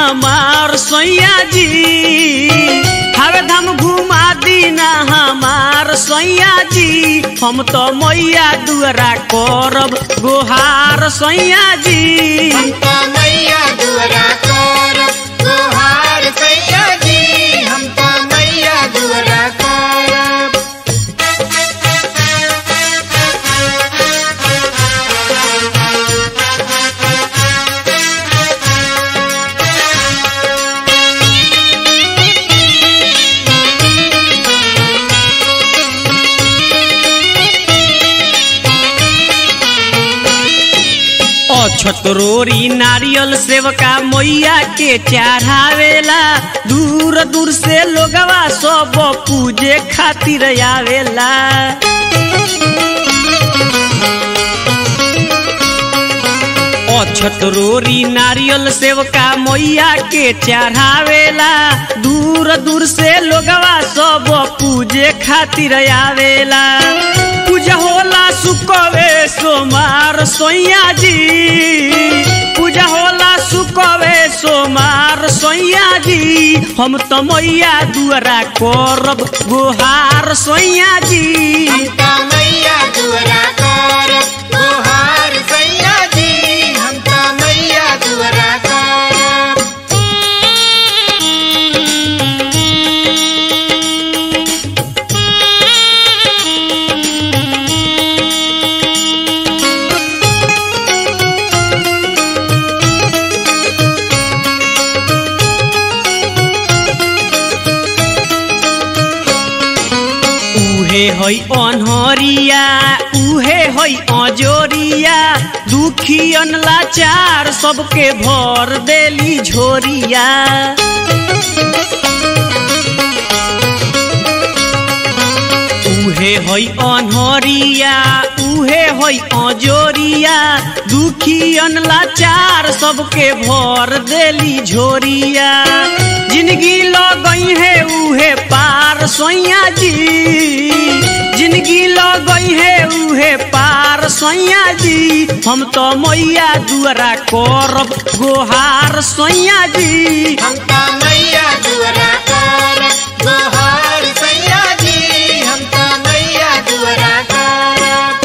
हमार सैया जी हवे धाम घुमा दीना हमार सैया जी हम तो मैया दुआरा करब गोहार सैया जी हमका मैया दुआरा करब गोहार सैया जी हमका मैया दुआरा करब अछतरोरी नारियल सेवका मैया के चढ़ावेला दूर दूर से लोगवा सब पूजे खातिर आवेला अछतरोरी नारियल सेवका मैया के चढ़ावेला दूर दूर से लोगवा सब पूजे खातिर आवेला पूजा होला सुकवे सोमार सोइया जी पूजा होला सुकवे सोमार सोइया जी हम तो मैया दुआरा करब गोहार सोइया जी हमका मैया दुआरा करब गोहार सैया जी हमका मैया दुआरा करब उहे है अनहरिया उहे है अजोरिया दुखियन लाचार सबके भर देली झोरिया उहे है अनहरिया उहे है अजोरिया दुखियन लाचार सबके भर देली झोरिया जिंदगी लगई है उहे पार सोइया जी जिंदगी लगई है उहे पार सोइया जी हम तो मैया दुआरा करब गोहार सोइया जी हमका मैया दुआरा करब गोहार सैया जी हमका मैया दुआरा करब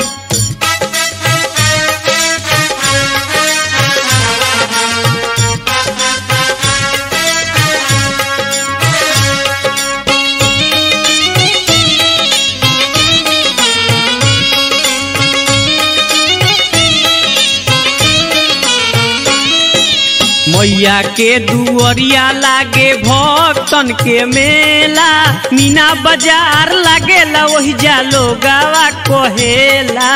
मैया के दुअरिया लागे भक्तन के मेला मीना बाजार लागेला वही जालो गावा कहेला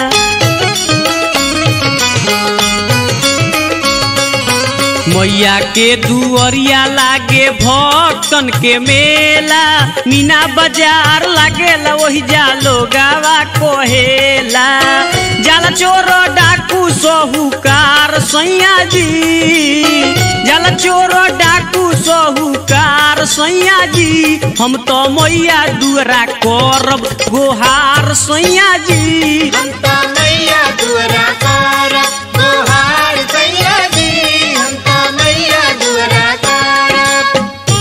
मैया के दुअरिया लागे भक्तन के मेला मीना बाजार लागेला वही जालो गावा कहेला जाला चोर डाकू सोहुकार सैया जी जाला चोर डाकू सोहुकार सैया जी हम तो मैया दुआरा करब गोहार सैया जी हमका मैया दुआरा करब गोहार सैया जी हमका मैया दुआरा करब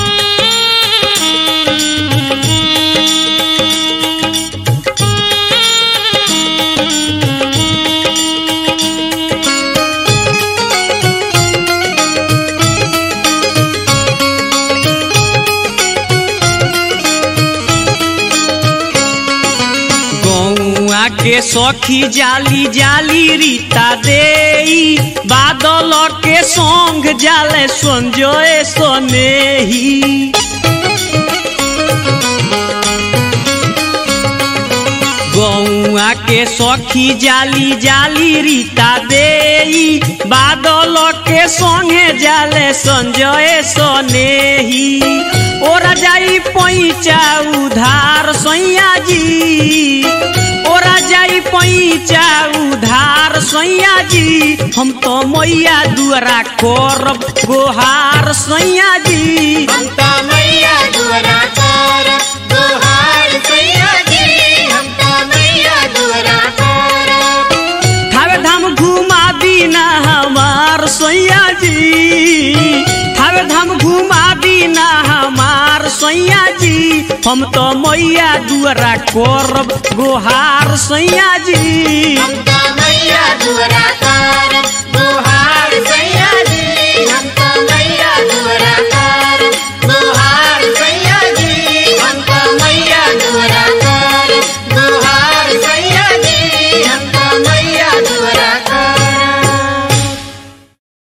गौआ के सखी जाली जाली रीता देई बादल के संग जाले संजय सनेही गौआ के सखी जाली जाली रीता देई बादल के संगे जाले संजय सनेही ओरा जाई पैचा उधार सैया जी ओरा जाई पैचा उधार सैया जी हम तो मैया दुआरा करब गोहार सैया जी हमका मैया दुआरा करब गोहार सैया जी हमका मैया दुआरा करब थावे धाम घुमा दीना हमार सैया जी थावे सैया जी हम तो मैया दुआरा करब गोहार सैया जी हम तो मैया दुआरा करब गोहार सैया